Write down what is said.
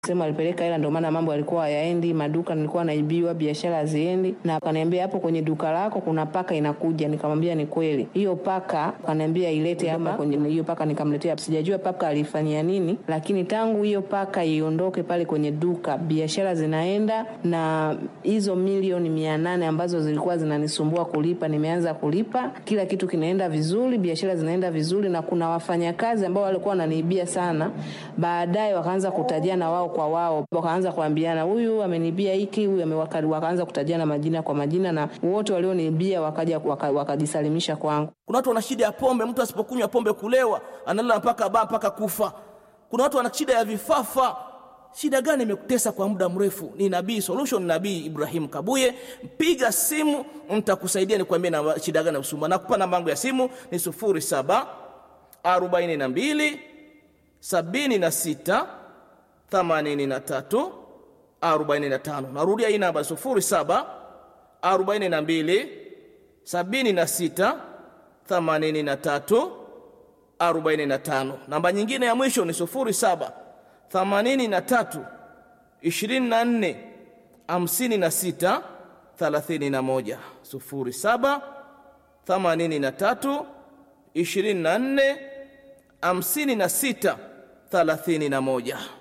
sema alipeleka hela, ndio maana mambo yalikuwa hayaendi, maduka nilikuwa naibiwa, biashara haziendi. Na akaniambia hapo kwenye duka lako kuna paka inakuja. Nikamwambia ni kweli. Hiyo paka akaniambia ilete hapa kwenye hiyo paka, nikamletea. Sijajua paka alifanyia nini, lakini tangu hiyo paka iondoke pale kwenye duka, biashara zinaenda, na hizo milioni mia nane ambazo zilikuwa zinanisumbua kulipa, nimeanza kulipa, kila kitu kinaenda vizuri, biashara zinaenda vizuri, na kuna wafanyakazi ambao walikuwa wananiibia sana, baadaye wakaanza kutajiana wao kwa wao, wakaanza kuambiana, huyu amenibia hiki, huyu amewaka, wakaanza kutajiana majina kwa majina, na wote walioniibia wakaja waka- wakajisalimisha kwangu. Kuna watu wana shida ya pombe, mtu asipokunywa pombe kulewa, analala mpaka baa mpaka kufa. Kuna watu wana shida ya vifafa. Shida gani imekutesa kwa muda mrefu? Ni Nabii Solution, Nabii Ibrahim Kabuye. Mpiga simu, nitakusaidia nikwambie na shida gani usumbua. Nakupa namba yangu ya simu ni 07 42 76 83 45. Narudia hii namba 07 42 76 83 45. Namba nyingine ya mwisho ni 07 83 24 56 31. 07 83 24 56 31.